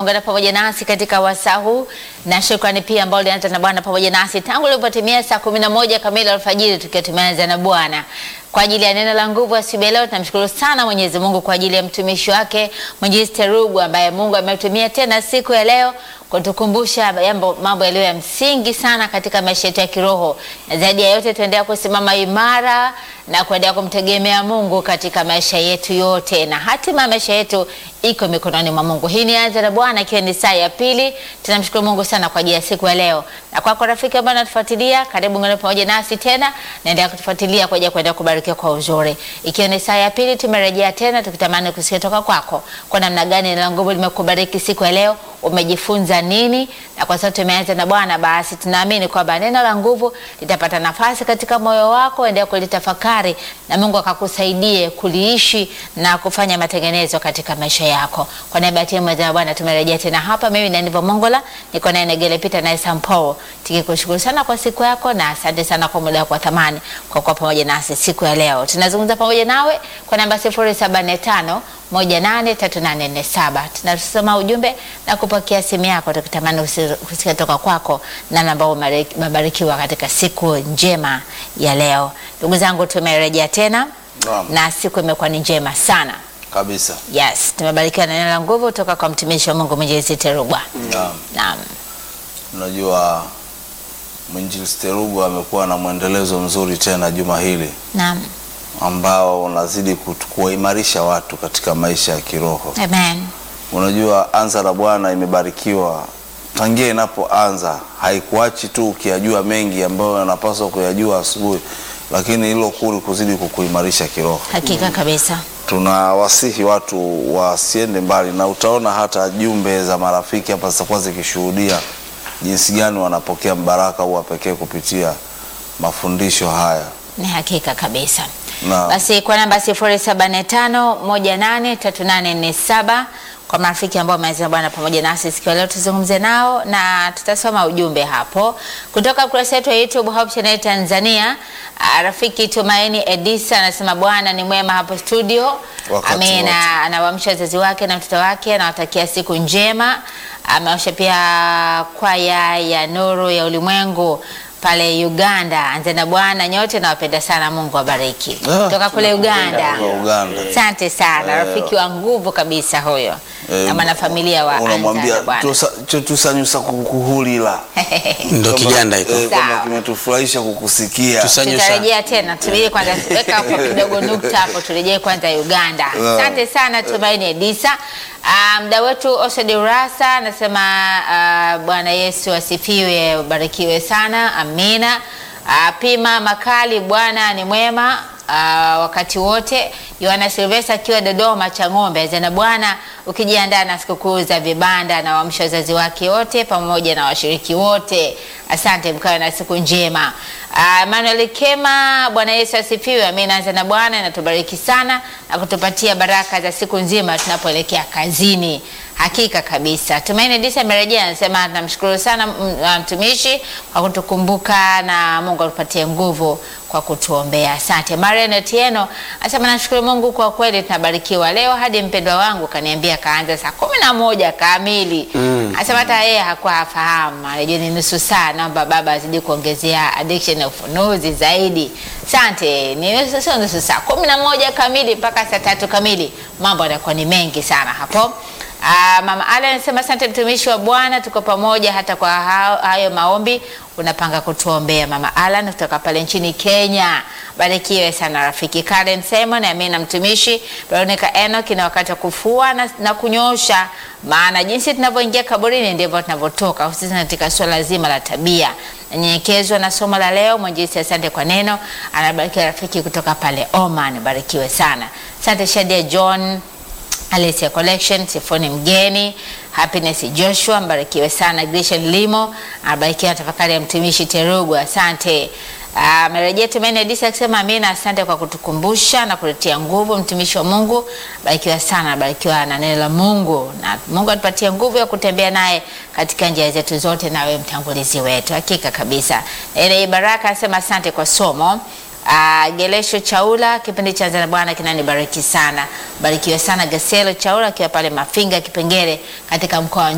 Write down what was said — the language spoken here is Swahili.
kuungana pamoja nasi katika wasaa huu, na shukrani pia ambao ulianza na Bwana pamoja nasi tangu ilipotimia saa kumi na moja kamili alfajiri, tukiwa tumeanza na Bwana kwa ajili ya neno la nguvu asubuhi ya leo. Tunamshukuru sana Mwenyezi Mungu kwa ajili ya mtumishi wake Mwinjilisti Rugwe ambaye Mungu ametumia tena siku ya leo kutukumbusha jambo mambo yaliyo ya msingi sana katika maisha yetu ya kiroho, na zaidi ya yote tuendelea kusimama imara na kuendelea kumtegemea Mungu katika maisha yetu yote, na hatima ya maisha yetu iko mikononi mwa Mungu. Hii ni Anza na Bwana, ikiwa ni saa ya pili. Tunamshukuru Mungu sana kwa ajili ya siku ya leo, na kwako rafiki ambaye unatufuatilia, karibu ngane pamoja nasi tena, naendelea kutufuatilia kwa ajili ya kuendelea kubarikiwa kwa uzuri. Ikiwa ni saa ya pili, tumerejea tena tukitamani kusikia toka kwako kwa namna gani neno la nguvu limekubariki siku ya leo, umejifunza nini? Na kwa sababu tumeanza na Bwana, basi tunaamini kwamba neno la nguvu litapata nafasi katika moyo wako, endelea kulitafakari na Mungu akakusaidie kuliishi na kufanya matengenezo katika maisha yako. Kwa niaba ya timu ya Bwana tumerejea tena hapa, mimi na Nivo Mongola niko naye Negele Peter naye Sampo, tukikushukuru sana kwa siku yako na asante sana kwa muda wako wa thamani kwa kuwa pamoja nasi siku ya leo. Tunazungumza pamoja nawe kwa namba 0745 183847 tunasoma ujumbe na kupokea simu yako, tukitamani kusikia toka kwako namna ambao umebarikiwa katika siku njema ya leo. Ndugu zangu, tumerejea tena Naam. na siku imekuwa ni njema sana. kabisa. Yes, tumebarikiwa na neno la nguvu kutoka kwa mtumishi wa Mungu Mwinjilisti Rugwe. Naam. Naam. Unajua Mwinjilisti Rugwe amekuwa na mwendelezo mzuri tena juma hili Naam. ambao unazidi kutu- kuwaimarisha watu katika maisha ya kiroho. Amen. Unajua Anza la Bwana imebarikiwa tangia inapoanza, haikuachi tu ukiyajua mengi ambayo yanapaswa kuyajua asubuhi, lakini hilo kuli kuzidi kukuimarisha kiroho. Hakika kabisa. tunawasihi watu wasiende mbali, na utaona hata jumbe za marafiki hapa zitakuwa zikishuhudia jinsi gani wanapokea mbaraka huu wa pekee kupitia mafundisho haya. Ni hakika kabisa. Na Basi kwa namba 0745183847 kwa marafiki ambao wameweza Bwana pamoja nasi siku ya leo, tuzungumze nao na tutasoma ujumbe hapo kutoka kurasa yetu ya YouTube Hope Channel Tanzania. Ah, Rafiki Tumaini Edisa anasema Bwana ni mwema hapo studio. Wakati wote. Amina. Anawaamsha wazazi wake na mtoto wake, anawatakia siku njema. Ameosha pia kwaya ya Nuru ya Ulimwengu pale Uganda. Anze na Bwana nyote, nawapenda sana. Mungu awabariki. Ah, Kutoka kule Uganda. Kutoka Uganda. Asante sana, Eh, rafiki wa nguvu kabisa huyo, eh, na mwanafamilia wa Anza unamwambia na Bwana. "Tusa- cho- tusanyusa kukuhulila ndo Kama- Kiganda iko eh, kama Sawa. kimetufurahisha kukusikia. Tusanyusa. Tutarejea tena, turejee kwanza, weka hapo kidogo nukta hapo, turejee kwanza Uganda. Naam. Asante sana Tumaini Edisa. Ah, Mda wetu Osodi Urasa anasema ah, Bwana Yesu asifiwe, ubarikiwe sana, amina. Ah, Pima Makali, Bwana ni mwema ah, wakati wote. Yohana Silvesta akiwa Dodoma cha ng'ombe zana Bwana, ukijiandaa na sikukuu za vibanda na waamsha wazazi wake wote pamoja na washiriki wote. Asante, mkawe na siku njema. Ah, Emmanuel Kema, Bwana Yesu asifiwe. Amina. Anza na Bwana inatubariki sana na kutupatia baraka za siku nzima tunapoelekea kazini. Hakika kabisa. Tumaini Disa amerejea anasema namshukuru sana mm, ah, mtumishi kwa kutukumbuka na Mungu atupatie nguvu kwa kutuombea. Asante. Marian Otieno anasema nashukuru Mungu kwa kweli tunabarikiwa leo hadi mpendwa wangu kaniambia kaanza saa kumi na moja kamili. Anasema hata yeye hakuwa hafahamu. Anajua ni nusu saa, naomba baba azidi kuongezea addiction ya ufunuzi zaidi. Asante. Ni nusu sio nusu saa, kumi na moja kamili mpaka saa tatu kamili. Mambo yanakuwa ni mengi sana hapo. Ah, Mama Ale anasema asante mtumishi wa Bwana, tuko pamoja hata kwa hao- hayo maombi unapanga kutuombea. Mama Alan kutoka pale nchini Kenya, barikiwe sana rafiki. Karen Simon, Amina mtumishi. Veronica Enoch, na wakati wa kufua na, na kunyosha, maana jinsi tunavyoingia kaburini ndivyo tunavyotoka, hususan katika suala zima la tabia. Nanyenyekezwa na somo la leo. Mwenjisi, asante kwa neno. Anabarikiwa rafiki kutoka pale Oman, barikiwe sana. Asante Shadia John Alicia Collection, Sifoni Mgeni, Happiness Joshua, mbarikiwe sana. Grishan Limo, abarikiwa tafakari ya mtumishi Terugwa, asante. Amerejea Tumaini Edisa akisema amina, asante kwa kutukumbusha na kuletea nguvu mtumishi wa Mungu. Barikiwa sana, barikiwa na neno la Mungu, na Mungu atupatie nguvu ya kutembea naye katika njia zetu zote, nawe mtangulizi wetu. Hakika kabisa. Ile Baraka asema asante kwa somo. Uh, Gelesho Chaula, kipindi cha Anza na Bwana kinanibariki sana. Barikiwe sana Geselo Chaula akiwa pale Mafinga Kipengere katika mkoa wa